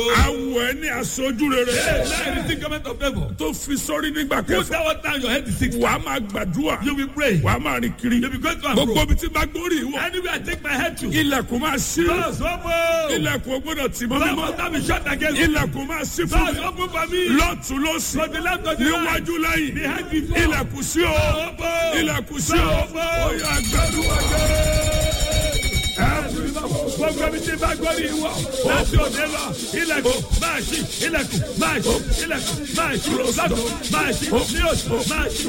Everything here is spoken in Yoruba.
awọ ẹ ní aṣojú rere Hey, now you receive government of favour. tó fi sórí nígbà Put kẹfà that one down, your head is sick. wàá máa gbàdúrà You will pray. wàá máa rìn kiri You will go to and gbogbo fro. ibi tí bá gbórí ìwọ Anywhere I take my head to. ilẹ̀kùn máa ṣí Doors open. ilẹ̀kùn gbọ́dọ̀ tì mọ́ Doors mímọ́ must not be shut against me. ilẹ̀kùn máa ṣí fún Doors mi open for me. lọ́tún lọ́sì From the left to the right. níwájú lẹ́yìn Behind before. ilẹ̀kùn sí o Open. ilẹ̀kùn sí o Open. ó yá gbàdúrà gbogbo ibi tí bá gbọ́ ní ìwọ láti òde lọ ilẹ̀kùn máa ṣí ilẹ̀kùn máa ṣí ilẹ̀kùn máa ṣí lọ́dún máa ṣí ní oṣù máa ṣí